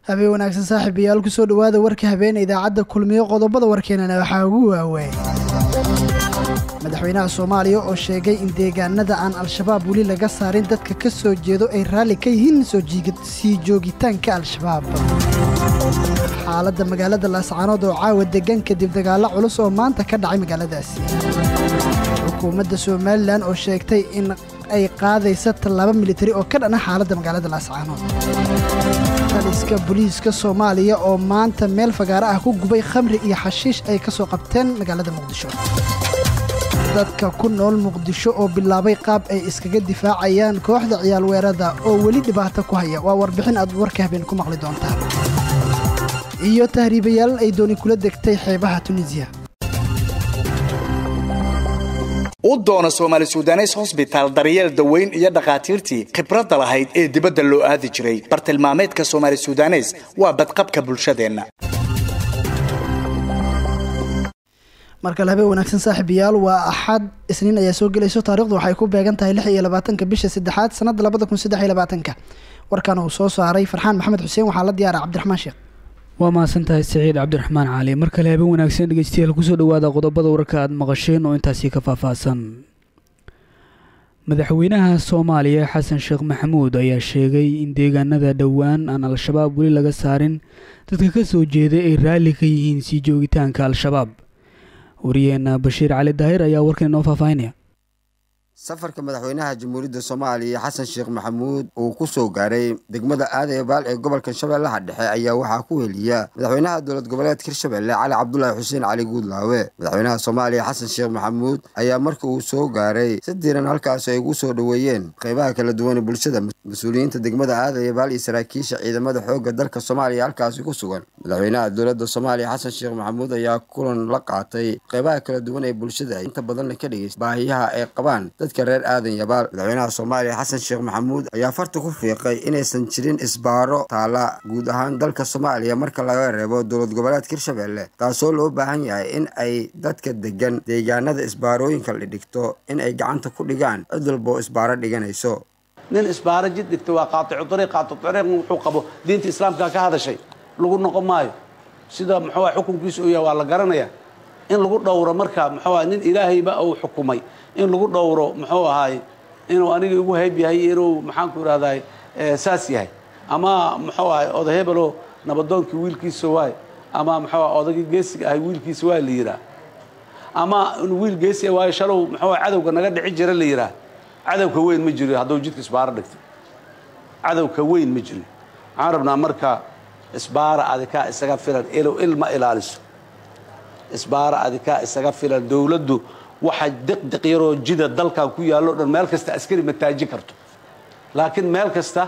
habeen wanaagsan saaxiibayaal kusoo dhowaada warka habeene idaacadda kulmiyo qodobada warkeenana waxaa ugu waaweyn madaxweynaha soomaaliya oo sheegay in deegaanada aan al-shabaab weli laga saarin dadka ka soo jeedo ay raalli ka yihiin sii joogitaanka al-shabaab xaaladda magaalada laascaanood oo caawa degan kadib dagaallo culus oo maanta ka dhacay magaaladaasi xukuumadda somalilan oo sheegtay in ay qaadaysa tallaabo militari oo ka dhana xaaladda magaalada laascaanood taliska booliiska soomaaliya oo maanta meel fagaaro ah ku gubay khamri iyo xashiish ay ka soo qabteen magaalada muqdisho dadka ku nool muqdisho oo bilaabay qaab ay iskaga difaacayaan kooxda ciyaal weerada oo weli dhibaato ku haya waa warbixin aad warka habeen ku maqli doontaan iyo tahriibayaal ay dooni kula degtay xeebaha tunisiya u doona soomaali sudanes hosbitaal daryeel daweyn iyo dhakhaatiirtii khibradda lahayd ee dibadda loo aadi jiray bartilmaameedka soomaali sudanes waa badqabka bulshadeenna markale habeen wanaagsan saaxiibayaal waa axad isniin ayaa soo gelayso taarikhdu waxay ku beegan tahay lix iyo labaatanka bisha saddexaad sanadda labada kun saddex iyo labaatanka warkan uu soo saaray farxaan maxamed xuseen waxaa la diyaara cabdiraxmaan sheekh waa mahadsantahay saciid cabdiraxmaan cali mar kale habeen wanaagsan dhegeystayaal kusoo dhawaada qodobada warka aad maqasheen oo intaasi ka faahfaahsan madaxweynaha soomaaliya xasan sheekh maxamuud ayaa sheegay in deegaanada dhowaan aan al-shabaab weli laga saarin dadka ka soo jeeday ay raalli ka yihiin sii joogitaanka al-shabaab wariyeena bashiir cali daahir ayaa warkan inoo faahfaahinaya safarka madaxweynaha jamhuuriyadda soomaaliya xasan sheekh maxamuud uu ku soo gaaray degmada aadayabaal ee gobolka shabeellaha dhexe ayaa waxaa ku heliya madaxweynaha dowlad goboleedka hirshabelle cali cabdulaahi xuseen cali guudlaawe madaxweynaha soomaaliya xasan sheekh maxamuud ayaa marka uu soo gaaray si diiran halkaas ay ugu soo dhoweeyeen qeybaha kala duwan ee bulshada mas-uuliyiinta degmada aadayabaal iyo saraakiisha ciidamada xoogga dalka soomaaliya halkaasi ku sugan madaxweynaha dowladda soomaaliya xasan sheekh maxamuud ayaa kulan la qaatay qeybaha kala duwan ee bulshada inta badanna ka dhegeysta baahiyaha ay qabaan dadka reer aadan yabaal madaxweynaha soomaaliya xasan sheekh maxamuud ayaa farta ku fiiqay inaysan jirin isbaaro taala guud ahaan dalka soomaaliya marka laga reebo dowlad goboleedka hirshabelle taasoo loo baahan yahay in ay dadka degan deegaanada isbaarooyinka la dhigto in ay gacanta ku dhigaan cid walboo isbaaro dhiganayso nin isbaaro jid dhigta waa qaaticu dariiq qaaticu dariiq wuxuu qabo diinta islaamka ka hadashay lagu noqon maayo sida muxuu xukunkiisa uu yahay waa la garanayaa in lagu dhowro marka muxuu nin ilaahayba uu xukumay in lagu dhowro muxuu ahaay inuu aniga igu hayb yahay inuu maxaanku idhahdaay saas yahay ama muxuu ahay oda hebelo nabadoonkii wiilkiisa waay ama muxuu ah odagii geesiga ahay wiilkiisa waa la yihaa ama inuu wiil geesi waayo shalow muxuu cadowga naga dhici jira la yihaa cadowka weyn ma jiro hadduu jidka isbaaro dhigto cadowka weyn ma jiro waxaan rabnaa marka isbaara adikaa isaga filan ilow ilma ilaaliso isbaara adikaa isaga filan dowladdu waxa diqdiq yaroo jida dalkan ku yaallo dhan meel kasta askari ma taaji karto laakiin meel kasta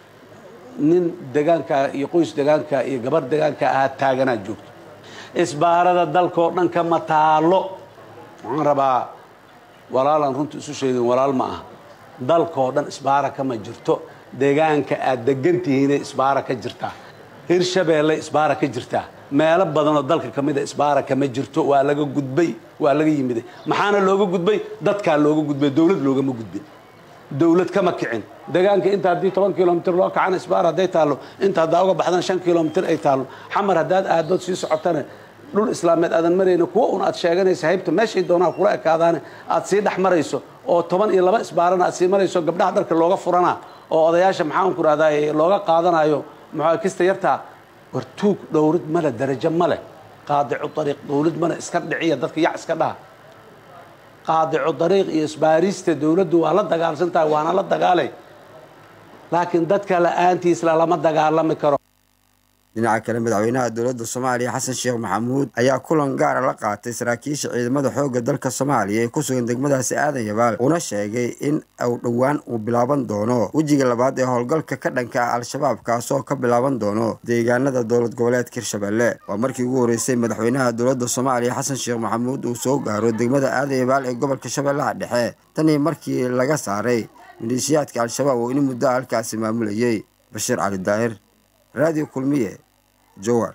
nin degaanka iyo qoys degaanka iyo gabar degaanka ahaa taaganaa joogto isbaarada dalkao dhan kama taalo waxaan rabaa walaalaan runta isu sheegin walaal ma aha dalkao dhan isbaara kama jirto degaanka aad degantihiinay isbaara ka jirtaa hirshabeelle isbaara ka jirtaa meelo badanoo dalka ka mida isbaara kama jirto waa laga gudbay waa laga yimiday maxaana looga gudbay dadkaa looga gudbay dowlad loogama gudbin dowlad kama kicin degaanka inta haddii toban kilomitr loo kacana isbaar hadday taallo inta haddaa uga baxdana shan kilomitr ay taallo xamar haddaad aadood sii socotana dhul islaameed aadan marayna kuwa un aad sheeganaysa haybta meeshay doonaa kula ekaadaane aad sii dhex marayso oo toban iyo laba isbaarana aad sii marayso gabdhaha dharka looga furana oo odayaasha maxaanku rahdaa looga qaadanayo muxuu kista yartaa war tuug dhowrid male darajo male qaadicu dariiq dowlad male iska dhiciya dadka yac iska dhaha qaadicu dariiq iyo isbaarista dowladdu waa la dagaalsan tahay waana la dagaalay laakiin dadka la-aantiisla lama dagaalami karo dhinaca kale madaxweynaha dowladda soomaaliya xasan sheekh maxamuud ayaa kulan gaara la qaatay saraakiisha ciidamada xoogga dalka soomaaliya ee ku sugan degmadaasi aadan yabaal uuna sheegay in uu dhowaan uu bilaaban doono wejiga labaad ee howlgalka ka dhanka ah al-shabaab kaasoo ka bilaaban doono deegaanada dowlad goboleedka hirshabelle waa markii ugu horreysay madaxweynaha dowladda soomaaliya xasan sheekh maxamuud uu soo gaaro degmada aadan yabaal ee gobolka shabeellaha dhexe tanii markii laga saaray maleeshiyaadka al-shabaab oo in muddo halkaasi maamulayay bashiir cali daahir raadiyo kulmiye jowar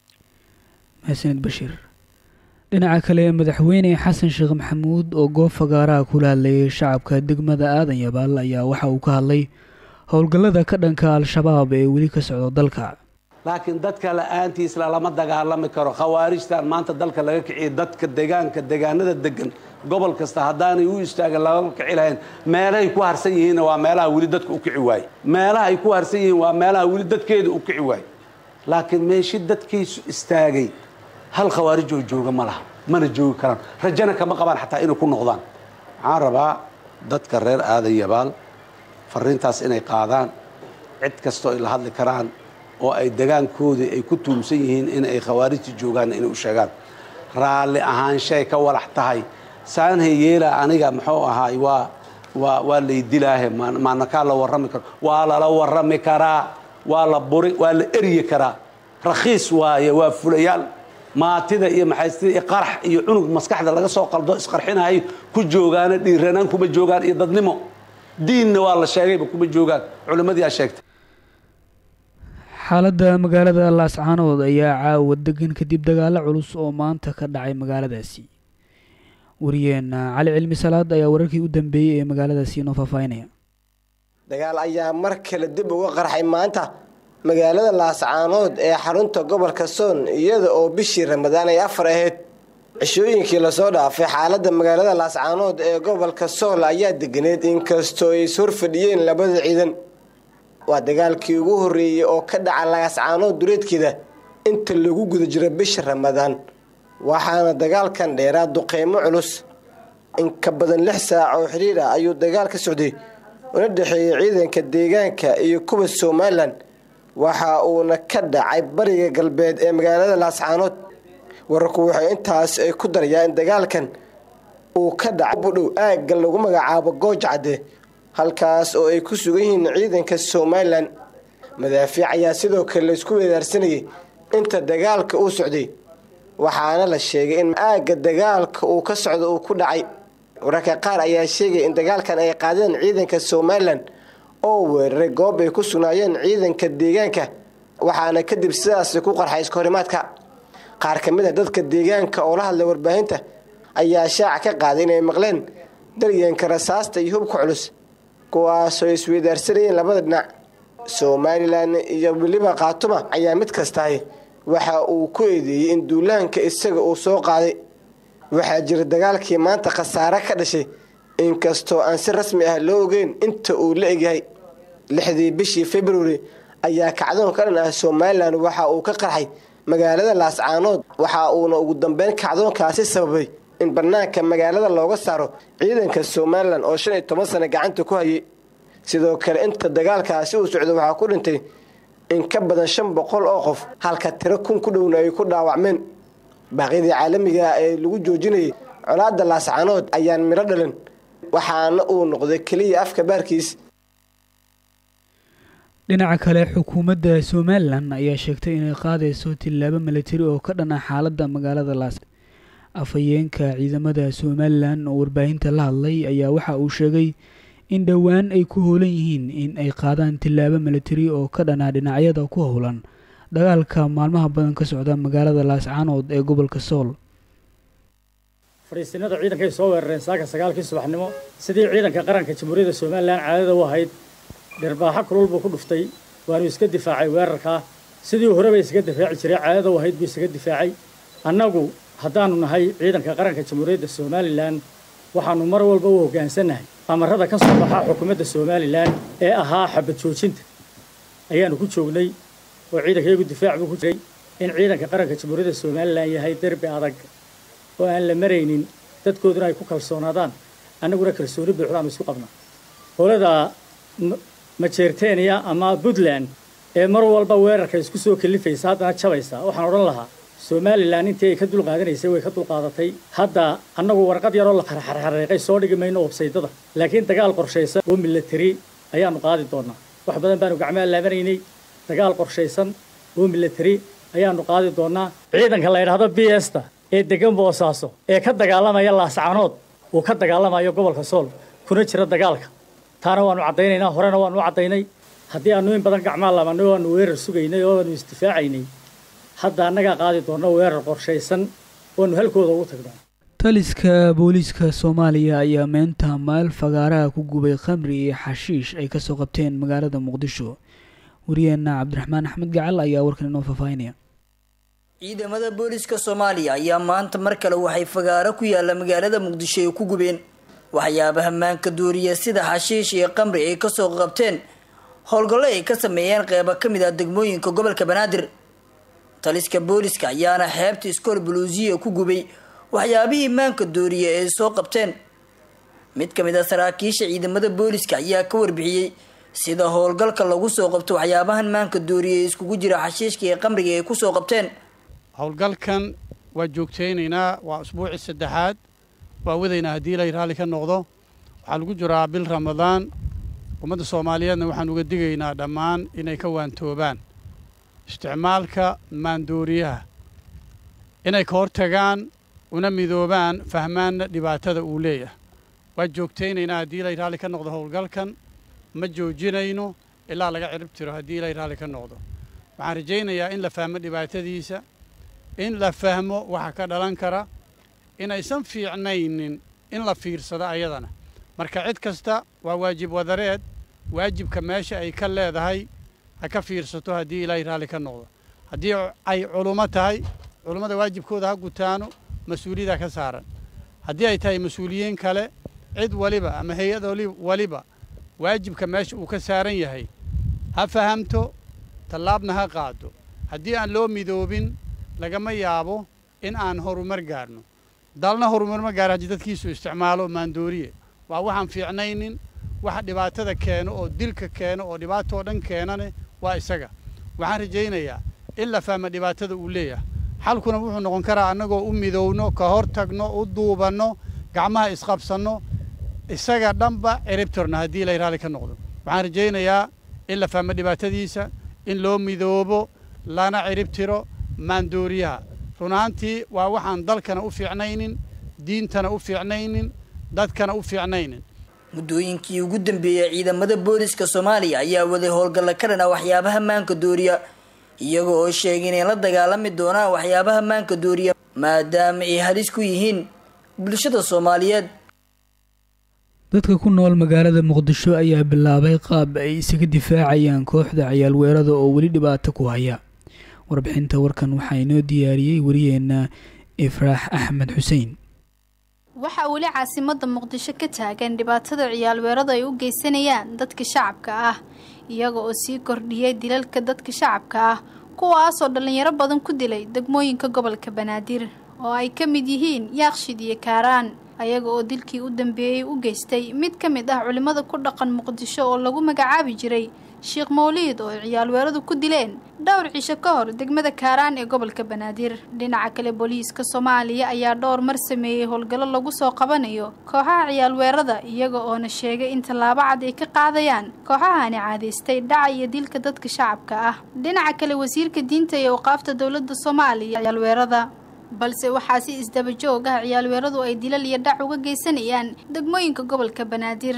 mahadsanid bashiir dhinaca kale madaxweyne xasan sheekh maxamuud oo goob fagaaraha kula hadlayay shacabka degmada aadan yabaal ayaa waxa uu ka hadlay howlgallada ka dhanka al-shabaab ee weli ka socda dalka laakiin dadka la-aantiisla lama dagaalami karo khawaarijtan maanta dalka laga kiciya dadka degaanka degaanada degan gobol kasta haddaanay u istaagan laga kici lahayn meelahay ku harsan yihiinna waa meelaha weli dadka u kici waaye meelaha ay ku harsan yihiin waa meelaha weli dadkeeda u kici waaye laakiin meeshi dadkiisu istaagay hal khawaarij oo jooga ma laha mana joogi karaan rajana kama qabaan xataa inay ku noqdaan waxaan rabaa dadka reer aadan yabaal fariintaas inay qaadaan cid kastoo ay la hadli karaan oo ay degaankoodii ay ku tuumsan yihiin in ay khawaarijta joogaan inay u sheegaan raalli ahaanshay ka walax tahay saanhay yeela aniga muxuu ahaay waa waa waa laydilaahe maanakaa la warrami karo waa lala warrami karaa waa la buri waa la eryi karaa rakhiis waaye waa fulayaal maatida iyo maxaystida iyo qarax iyo cunug maskaxda laga soo qaldo isqarxinayo ku joogaana dhiiranaan kuma joogaan iyo dadnimo diinna waa la sheegayba kuma joogaan culimmadii aa sheegtay xaaladda magaalada laascaanood ayaa caawa degan kadib dagaalo culus oo maanta ka dhacay magaaladaasi wariyeena cali cilmi salaad ayaa wararkii u dambeeyey ee magaaladaasi inoo faahfaahinaya dagaal ayaa mar kale dib uga qarxay maanta magaalada laascaanood ee xarunta gobolka soon iyada oo bishii ramadaan ay afar ahayd cishooyinkii lasoo dhaafay xaaladda magaalada laascaanood ee gobolka sool ayaa deganeed inkastoo ay ishorfadhiyeen labada ciidan waa dagaalkii ugu horreeyey oo ka dhaca laascaanood dureedkeeda inta lagu guda jiro bisha ramadaan waxaana dagaalkan dheeraa duqeymo culus in ka badan lix saac oo xiriir ah ayuu dagaal ka socday una dhexeeyey ciidanka deegaanka iyo kuwa somalilan waxa uuna ka dhacay bariga galbeed ee magaalada laascaanood wararku waxay intaas ay ku darayaa in dagaalkan uu ka dhacay budhow aagga lagu magacaabo goojcadde halkaas oo ay ku sugan yihiin ciidanka somalilan madaafiic ayaa sidoo kale laysku weedaarsanayay inta dagaalka uu socday waxaana la sheegay in aagga dagaalka uu ka socdo uu ku dhacay wararka qaar ayaa sheegaya in dagaalkan ay qaadeen ciidanka somalilan oo weeraray goob ay ku sugnaayeen ciidanka deegaanka waxaana kadib sidaasi ku qarxay iskahorimaadka qaar ka mid a dadka deegaanka oo la hadlay warbaahinta ayaa shaaca ka qaaday inay maqleen daryanka rasaasta iyo hubka culus kuwaasoo isweydaarsanayeen labada dhinac somalilan iyo weliba khaatuma ayaa mid kastahay waxa uu ku eedeeyey in duulaanka isaga uu soo qaaday waxaa jira dagaalkii maanta khasaare ka dhashay inkastoo aan si rasmi ah loo ogeyn inta uu la egyahay lixdii bishii februari ayaa kacdoon ka dhan ah somalilan waxa uu ka qarxay magaalada laascaanood waxa uuna ugu dambeyn kacdoonkaasi sababay in bannaanka magaalada looga saaro ciidanka somalilan oo shan iyo toban sano gacanta ku hayay sidoo kale inta dagaalkaasi uu socdo waxaa ku dhintay in ka badan shan boqol oo qof halka tiro kun ku dhowna ay ku dhaawacmeen baaqyadii caalamiga ee lagu joojinayay colaadda laascaanood ayaan midho dhalin waxaana uu noqday keliya afka baarkiis dhinaca kale xukuumadda somalilan ayaa sheegtay inay qaadayso tillaabo milatari oo ka dhana xaaladda magaalada laas afhayeenka ciidamada somalilan oo warbaahinta la hadlay ayaa waxa uu sheegay in dhowaan ay ku howlan yihiin in ay qaadaan tillaabo milatari oo ka dhanaa dhinacyada ku howlan dagaalka maalmaha badan ka socda magaalada laascaanood ee gobolka sool fariisinada ciidankay soo weerareen saaka sagaalkii subaxnimo sidii ciidanka qaranka jamhuuriyadda somalilan caadada u ahayd dhirbaaxo kulul buu ku dhuftay waanu iska difaacay weerarkaa sidii horeba isaga difaaci jiray caadada u ahayd buu isaga difaacay annagu haddaanu nahay ciidanka qaranka jamhuuriyadda somalilan waxaanu mar walba u hoggaansannahay amarada ka soo baxa xukuumadda somalilan ee ahaa xabad joojinta ayaanu ku joognay oo ciidankayagu difaac buu ku jiray in ciidanka qaranka jamhuuriyadda somalilan yahay derbi adag oo aan la maraynin dadkooduna ay ku kalsoonaadaan annaguna kalsooni buuxdaanu isku qabnaa qolada majeerteniya ama puntland ee mar walba weerarka isku soo kalifaysa haddana jabaysa waxaan odhan lahaa somalilan intii ay ka dulqaadanaysay way ka dulqaadatay hadda annagu warqad yaroo la xarxarxareeqay soo dhigi mayno obsaydada laakiin dagaal qorshaysan oo milatari ayaanu qaadi doonaa wax badan baanu gacmaha laabanaynay dagaal qorshaysan oo milatari ayaanu qaadi doonaa ciidanka la yidhaahdo b esta ee degan boosaaso ee ka dagaalamaya laascaanood uu ka dagaalamayo gobolka sool kuna jira dagaalka taana waanu caddaynaynaa horena waanu u caddaynay haddii aanu in badan gacmaa laabannay oo aanu weerar sugaynay oo aanu isdifaacaynay hadda annagaa qaadi doona weerar qorshaysan oanu halkooda ugu tagnaa taliska booliiska soomaaliya ayaa meenta meel fagaaraha ku gubay khamri iyo xashiish ay kasoo qabteen magaalada muqdisho wariyeenna cabdiraxmaan axmed gacal ayaa warkan inoo faahfaahinaya ciidamada booliska soomaaliya ayaa maanta mar kale waxay fagaaro ku yaalla magaalada muqdisho ay ku gubeen waxyaabaha maanka duuriya sida xashiish iyo qamri ay kasoo qabteen howlgallo ay ka sameeyeen qeybo ka mid ah degmooyinka gobolka banaadir taliska booliska ayaana xeebta iskool buluusiya ku gubay waxyaabihii maanka dooriya ay soo qabteen mid ka mid a saraakiisha ciidamada booliska ayaa ka warbixiyey sida howlgalka lagu soo qabto waxyaabahan maanka dooriya ee iskugu jira xashiishka iyo qamriga ay kusoo qabteen howlgalkan waa joogtaynaynaa waa usbuucii saddexaad waa wadaynaa haddii ilay raalli ka noqdo waxaa lagu jiraa bil ramadaan ummadda soomaaliyeedna waxaan uga digaynaa dhammaan inay ka waantoobaan isticmaalka maandooriyaha inay ka hortagaan una midoobaan fahmaanna dhibaatada uu leeyahay waa joogtaynaynaa haddii ilay raalli ka noqdo howlgalkan ma joojinayno ilaa laga cirib tiro haddii ilay raalli ka noqdo waxaan rajaynayaa in la fahmo dhibaatadiisa in la fahmo waxa ka dhalan kara inaysan fiicnaynin in la fiirsado ayadana marka cid kasta waa waajib wadareed waajibka meesha ay ka leedahay ha ka fiirsato haddii ilaahay raalli ka noqdo haddii ay culummo tahay culummada waajibkooda ha gutaano mas-uuliyada ka saaran haddii ay tahay mas-uuliyiin kale cid waliba ama hay-ad waliba waajibka meesha uu ka saaran yahay ha fahamto tallaabna ha qaado haddii aan loo midoobin lagama yaabo in aan horumar gaarno dalna horumar ma gaaro haddii dadkiisu isticmaalo maandooriye waa waxaan fiicnaynin waxa dhibaatada keeno oo dilka keeno oo dhibaatoo dhan keenane waa isaga waxaan rajaynayaa in la fahmo dhibaatada uu leeyahay xalkuna wuxuu noqon karaa annagoo u midowno ka hor tagno u duubanno gacmaha isqabsanno isaga dhanba ciribtirno haddii ilay raalli ka noqdo waxaan rajaynayaa in la fahmo dhibaatadiisa in loo midoobo lana ciribtiro maandooriyaha run ahaantii waa waxaan dalkana u fiicnaynin diintana u fiicnaynin dadkana u fiicnaynin muddooyinkii ugu dambeeyey ciidamada booliska soomaaliya ayaa waday howlgalla ka dhana waxyaabaha maanka dooriya iyaga oo sheegay inay la dagaalami doonaan waxyaabaha maanka dooriya maadaama ay halis ku yihiin bulshada soomaaliyeed dadka ku nool magaalada muqdisho ayaa bilaabay qaab ay isaga difaacayaan kooxda ciyaal weerada oo weli dhibaato ku haya warbixinta warkan waxaa inoo diyaariyey wariyeenna ifraax axmed xuseen waxaa weli caasimada muqdisho ka taagan dhibaatada ciyaal weerada ay u geysanayaan dadka shacabka ah iyaga oo sii kordhiyay dilalka dadka shacabka ah kuwaasoo dhallinyaro badan ku dilay degmooyinka gobolka banaadir oo ay ka mid yihiin yaaqshid iyo kaaraan ayaga oo dilkii u dambeeyey u geystay mid ka mid ah culimmada ku dhaqan muqdisho oo lagu magacaabi jiray sheekh mawliid oo ay ciyaal weeradu ku dileen dhowr cisho ka hor degmada kaaraan ee gobolka banaadir dhinaca kale booliiska soomaaliya ayaa dhowr mar sameeyey howlgallo lagu soo qabanayo kooxaha ciyaal weerada iyaga oona sheegay in tallaabo cad ay ka qaadayaan kooxahani caadaystay dhaca iyo dilka dadka shacabka ah dhinaca kale wasiirka diinta iyo awqaafta dowladda soomaaliya ciyaal weerada balse waxaa si isdaba joog ah ciyaal weeradu ay dilal iyo dhac uga geysanayaan degmooyinka gobolka banaadir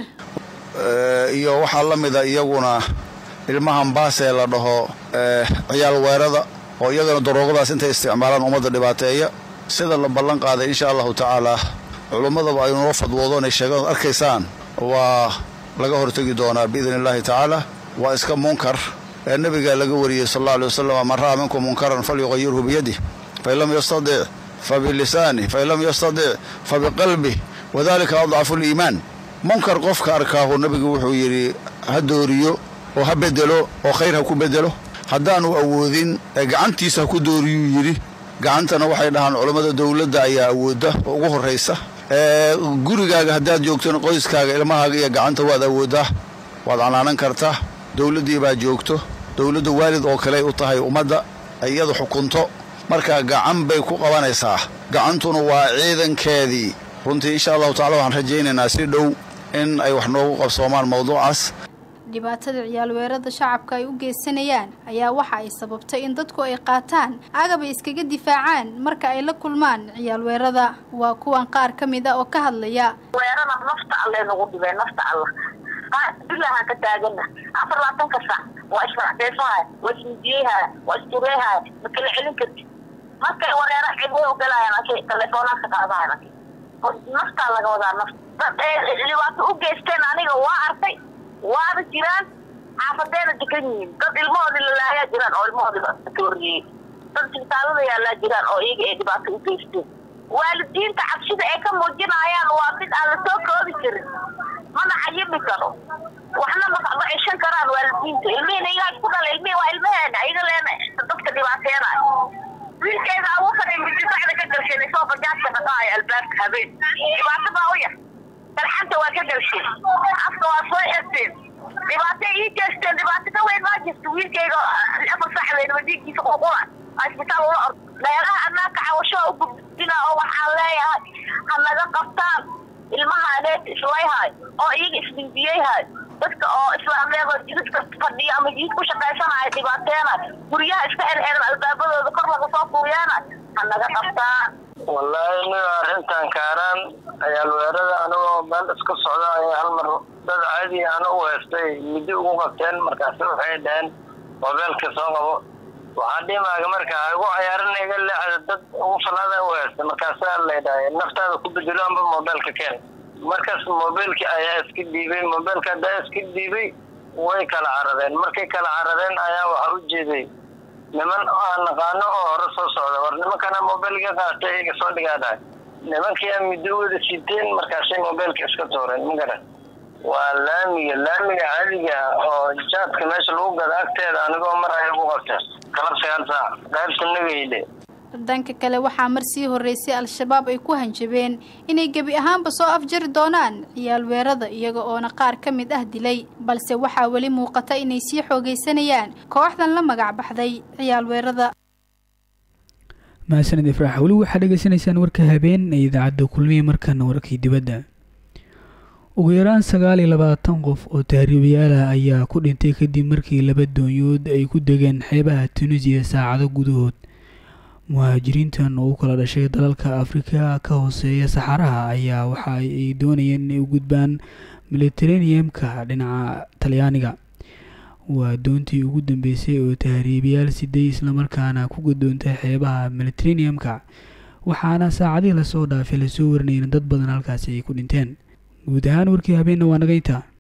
iyo waxaa la mida iyaguna ilmahan baasee la dhaho ciyaal weerada oo iyagana daroogadaas intay isticmaalaan ummadda dhibaateeya sida la ballan qaaday insha allahu tacaalaa culummadaba ay noo fadwoodo inay sheegaan arkaysaan waa laga hortegi doonaa biidni illaahi tacaala waa iska munkar ee nebigaa laga wariyey sal alla alay wasalam man ra'a minkum munkaran falyuqayirhu biyadih fain lam yastadic fabilisaani fain lam yastadic fabiqalbih wadalika adcafu liimaan munkar qofka arkaahu nebigu wuxuu yidhi ha dooriyo oo ha bedelo oo khayr ha ku bedelo haddaanu awoodin ee gacantiisa ha ku dooriyuu yidhi gacantana waxay dhahaan culammada dowladda ayaa awoodda oo ugu horraysa ee gurigaaga haddaad joogtona qoyskaaga ilmahaaga iyo gacanta waad awooddaa waad canaanan kartaa dowladdii baa joogto dowladda waalid oo kaley u tahay ummadda iyadu xukunto marka gacan bay ku qabanaysaa gacantuna waa ciidankeedii runtii insha allahu tacala waxaan rajaynaynaa si dhow in ay wax noogu qabsoomaan mawduucaas dhibaatada ciyaal weerada shacabka ay u geysanayaan ayaa waxa ay sababtay in dadku ay qaataan agab ay iskaga difaacaan marka ay la kulmaan ciyaal weerada waa kuwan qaar ka mid a oo ka hadlaya weerada nafta alle nagu dhibay nafta alla bilahaan ka taagana afar labaatanka sac waa isfaracdeysahaya waa ismidiyeyhaya waa istureehaya ma kala celin karti markay wareera cidway ogalaayaan ake teleefoonaadka qaadahayan ake naftaa laga wadaa nafta dhibaato u geysteen aniga waa arkay waana jiraan xaafadeena degan yihiin dad ilmahoodii lalaayaa jiraan oo ilmahoodiiba ka horreeyey dad isbitaalada yaallaa jiraan oo iyaga ay dhibaato u geysteen waalidiinta cabsida ay ka muujinayaan waa mid aan la soo koobi karin mana cayimi karo waxna ma ceshan karaan waalidiinta ilmihiina iyagaa isku dhala ilmihii waa ilmaheena iyaga leena dadka dhibaateenayo wiilkeeda abuukan midisacda ka galsheen isoo bajaajka dhaqaayo albaabka habeen dhibaato baa u yar dalxanta waa ka galsheen afka waa soo xirteen dhibaato ii jeesteen dhibaato ka weyn maa jirto wiilkayga afar saxdeed wadiinkiisa ququla isbitaal ula ord meelaha annaaka cawasho u gudbina oo waxaan leeyahay ha naga qabtaan ilmaha aneed islayhay oo iyaga isdindiyeyhay dadka oo islaameedoo jidadka fadhiya ama jidid ku shaqaysanaya dhibaateena guryaha iska xirxiran albaabadooda kor laga soo fuuyeena ha naga qabtaan wallaahi niga arrintan kaaraan ciyaalweerada anigoo meel iska socda ayaa hal mar dad caadi aan u heystay muddo ugu qabteen markaasi waxay dhaheen mobeelka soo qabo waxaa dhimaaga marka ha igu cayaarin iga leexda dad ugu falaada u heystay markaasaa laydhahay naftaada ku bedelo amba mobeelka keen markaas mobeelkii ayaa iska dhiibay mobeelka haddaa iska dhiibay way kala caradeen markay kala caradeen ayaa waxaa u jeeday niman aan naqaano oo hore soo socda war nimankana mobeelka qaatay iga soo dhigaa dhahay nimankii midowada siteen markaasay mobeelka iska tuureen magaran waa laamiga laamiga caadiga oo jaadka meesha lagu gada agteeda anigoo mar ay ugu qabteen kalab sagaal saac qaybta nagayle dhanka kale waxaa mar sii horreysay al-shabaab ay ku hanjabeen inay gebi ahaanba soo afjari doonaan ciyaal weerada iyaga oona qaar ka mid ah dilay balse waxaa weli muuqata inay sii xoogaysanayaan kooxdan la magac baxday ciyaal weerada mahadsanid ifraax weli waxaad dhegeysanaysaan warka habeen ee idaacadda kulmiye markana warkii dibadda ugu yaraan sagaal iyo labaatan qof oo tahriibayaal ah ayaa ku dhintay kadib markii laba doonyood ay ku degeen xeebaha tunisiya saacado gudahood muhaajiriintan oo u kala dhashay dalalka afrika ka hooseeya saxaraha ayaa waxa ay doonayeen inay u gudbaan militareniyamka dhinaca talyaaniga waa doontii ugu dambeysay oo tahriibayaal siday islamarkaana ku gudoontay xeebaha militareniyamka waxaana saacadihii lasoo dhaafay lasoo warinayeen dad badan halkaasi ay ku dhinteen guud ahaan warkii habeenna waa naga intaa